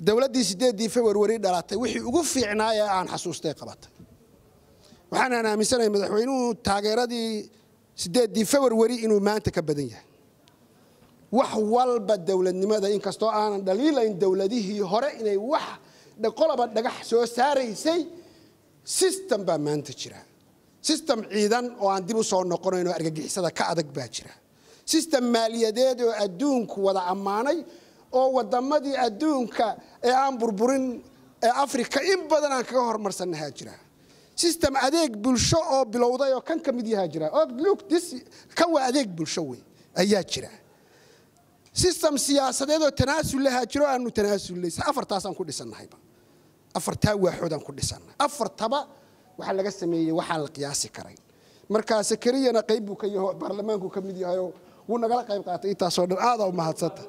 dowladdii sideeddii februari dhalatay wixii ugu fiicnaa ee aan xasuustay qabatay waxaanaan aaminsanahay madaxweynuhu taageeradii sideeddii februari inuu maanta ka badan yahay wax walba dowladnimada inkastoo aanan dhaliilayn dowladihii hore inay wax qoloba dhagax soo saaraysay system baa maanta jira system ciidan oo aan dib u soo noqonayn oo argagixisada ka adag baa jira system maaliyadeed oo adduunku wada ammaanay oo wadamadii adduunka ee aan burburin ee africa in badan aan kaga hormarsannahaa jira system adeeg bulsho oo bilowday oo kan ka mid yahaa jira look this kan waa adeeg bulsho wey ayaa jira system siyaasadeed oo tanaasul lahaa jiro aanu tanaasullay afartaasaan ku dhisannahayba afartaa waaxoodaan ku dhisannahay afartaba waxaa laga sameeyey waxaan la qiyaasi karayn markaa sakariyana qayb buu ka yaho baarlamaanku ka mid yahayoo wuu nagala qayb qaatay intaasoo dhan aadaa u mahadsanta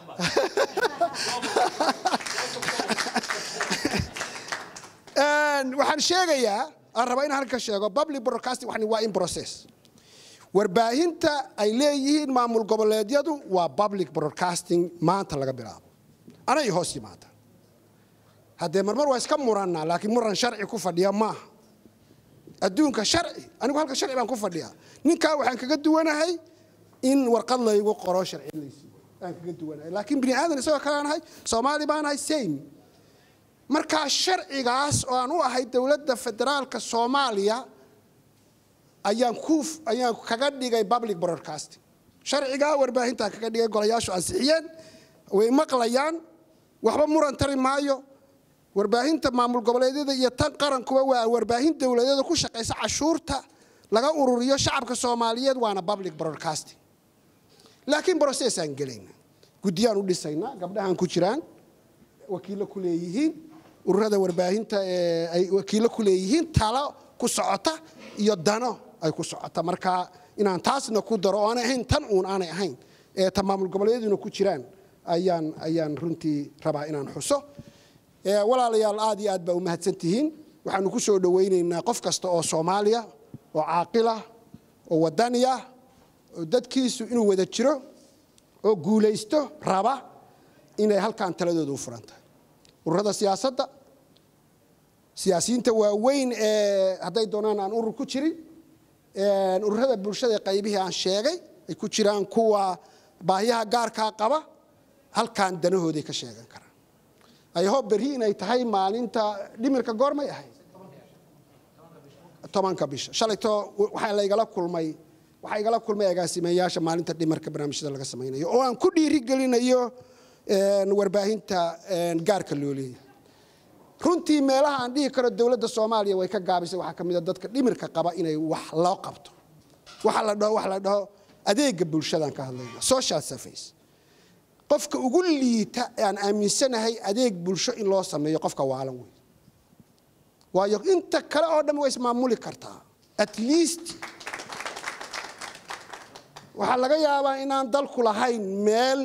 waxaan sheegayaa aan rabaa inaan halka sheego public broadcasting waxani waa in process warbaahinta ay leeyihiin maamul goboleedyadu waa public broadcasting maanta laga bilaabo anay hoos yimaada haddee marmar waa iska murannaa laakiin muran sharci ku fadhiya maaha adduunka sharci anigu halka sharci baan ku fadhiyaa ninkaa waxaan kaga duwanahay in warqad laygu qoro sharci laysiiyo aan kaga duwanahay laakiin bini aadan isagoo kale aan ahay soomaali baan ahay same markaa sharcigaas oo aan u ahay dowladda federaalka soomaaliya ayaan ku ayaan kaga dhigay public broadcasting sharcigaa warbaahintaan kaga dhigay golayaashu ansixiyeen way maqlayaan waxba muran tari maayo warbaahinta maamul goboleedyada iyo tan qarankuba waa warbaahin dowladeeda ku shaqaysa cashuurta laga ururiyo shacabka soomaaliyeed waana public broadcasting laakiin processaan gelayna guddiyaan u dhisaynaa gabdhahan ku jiraan wakiillo ku leeyihiin ururada warbaahinta ee ay wakiillo ku leeyihiin talo ku socota iyo dano ay ku socota marka inaan taasna ku daro oo aanay ahayn tan uun aanay ahayn ee ta maamul goboleedyaduna ku jiraan ayaan ayaan runtii rabaa inaan xuso walaalayaal aad iyo aad baa u mahadsan tihiin waxaanu ku soo dhowaynaynaa qof kasta oo soomaaliya oo caaqilah oo wadaniya oo dadkiisu inuu wada jiro oo guulaysto raba inay halkan taladooda u furan tahay ururada siyaasadda siyaasiyiinta waaweyn ee hadday doonaan aan urur ku jirin ururada bulshada qaybihii aan sheegay ay ku jiraan kuwa baahiyaha gaarkaa qaba halkan danahooday ka sheegan karaan ayho berri inay tahay maalinta dhimirka goormay ahayd tobanka bisha shalayto waxaa laygala kulmay waxaa igala kulmay agaasimeyaasha maalinta dhimarka barnaamijyada laga samaynayo oo aan ku dhiirigelinayo warbaahinta gaarka loo leeyahay runtii meelaha aan dhihi karo dowladda soomaaliya way ka gaabisay waxaa ka mid a dadka dhimirka qaba inay wax loo qabto waxa la dhaho waxa la dhaho adeega bulshadaan ka hadlayna social surface qofka ugu liita aan aaminsanahay adeeg bulsho in loo sameeyo qofka waalan wey waayo inta kale oo dhan way ismaamuli kartaa at least waxaa laga yaabaa inaan dalku lahayn meel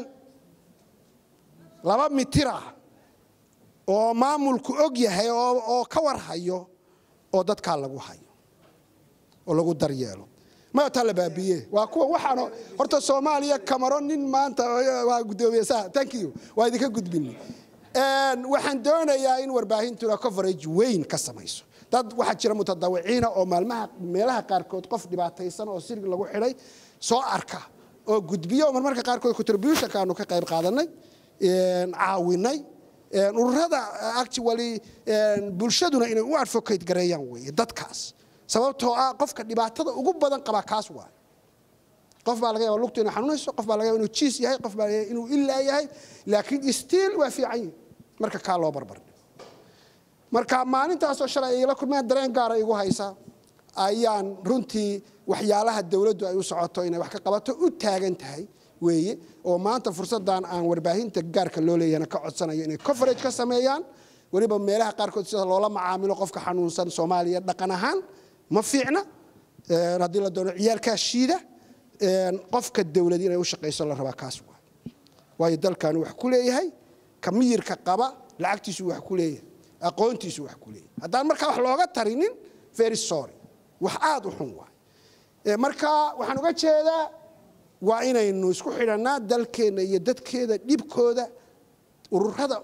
laba mitir ah oo maamulku og yahay oo ka war hayo oo dadkaa lagu hayo oo lagu daryeelo mataa la baabiye waa kuwa waxaan horta soomaaliya camaro nin maanta waa gudoomiye sa thank you waa idinka gudbin waxaan doonayaa in warbaahintuna coverage weyn ka samayso dad waxaa jira mutadawiciina oo maalmaha meelaha qaarkood qof dhibaataysan oo sirig lagu xidhay soo arka oo gudbiyo oo marmarka qaarkood contributionka aanu ka qayb qaadanay caawinay ururada actually bulshaduna inay u advocate gareeyaan weeye dadkaas sababtoo ah qofka dhibaatada ugu badan qabaa kaas waay qof baa laga yaba lugtu inay xanuunayso qof baa laga yaba inuu jiis yahay qof baa laga yaba inuu illaa yahay laakiin still waa fiican yihi marka kaa loo barbardhigo marka maalintaasoo shalay ay la kulmeen dareen gaara igu haysa ayaan runtii waxyaalaha dowladdu ay u socoto inay wax ka qabato u taagan tahay weeye oo maanta fursaddan aan warbaahinta gaarka loo leeyahna ka codsanayo inay coverage ka sameeyaan weliba meelaha qaarkood sida loola macaamilo qofka xanuunsan soomaaliya dhaqan ahaan ma fiicna haddii la doono ciyaalkaa shiida qofka dowlad inay u shaqayso la rabaa kaas waa waayo dalkaanu wax ku leeyahay ka miyirka qaba lacagtiisu wax ku leeyahay aqoontiisu wax ku leeyahay haddaan markaa wax looga tarinin very sorry wax aada u xun waay marka waxaan uga jeedaa waa inaynu isku xidhannaa dalkeenna iyo dadkeeda dhibkooda ururada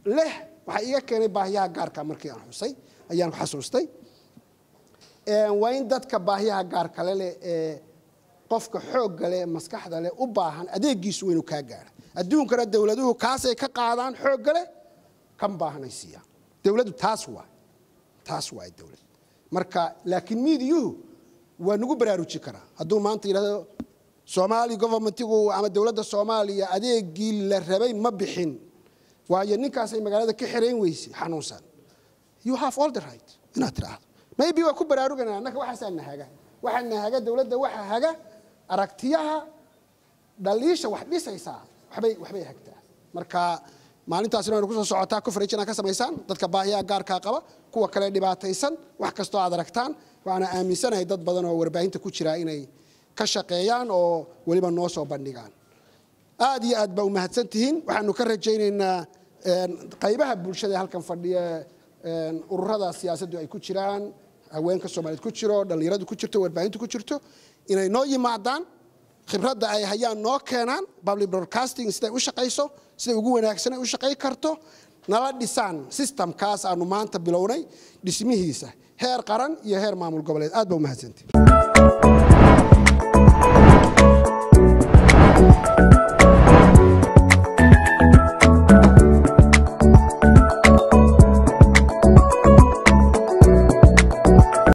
leh waxaa iiga keenay baahiyaha gaarka markii aan xusay ayaan xasuustay waa in dadka baahiyaha gaarkale leh ee qofka xoogga leh maskaxda leh u baahan adeegiisu waa inuu kaa gaara adduunkana dowladuhu kaasay ka qaadaan xoogga leh kan baahanay siiyaan dowladdu taas waa taas waa dowlad marka laakiin miidiyuhu waa nagu baraaruji karaa hadduu maanta yidhahdo soomaali governmentigu ama dowladda soomaaliya adeegii la rabay ma bixin waayo ninkaasay magaalada ka xirayn weysay xanuunsan you have all the right inaad tidhaahdo maybe waa ku baraarugana annaka waxaasaa nahaga waxaa nahaga dowladda waxaa haga aragtiyaha dhaliisha wax dhisaysaa waxbay waxbay hagtaa marka maalintaasina waynu kusoo socotaa coverage inaad ka samaysaan dadka baahiyaha gaarkaa qaba kuwa kale dhibaataysan wax kastoo aad aragtaan waxaana aaminsanahay dad badan oo warbaahinta ku jira inay ka shaqeeyaan oo weliba noo soo bandhigaan aad iyo aad baa umahadsan tihiin waxaanu ka rajaynaynaa qaybaha bulshada ee halkan fadhiya ururada siyaasaddu ay ku jiraan haweenka soomaaliyeed ku jiro dhallinyaradu ku jirto warbaahintu ku jirto inay noo yimaadaan khibradda ay hayaan noo keenaan public broadcasting siday u shaqayso siday ugu wanaagsan ay u shaqay karto nala dhisaan systemkaas aanu maanta bilownay dhismihiisa heer qaran iyo heer maamul goboleed aad baa umahadsantihin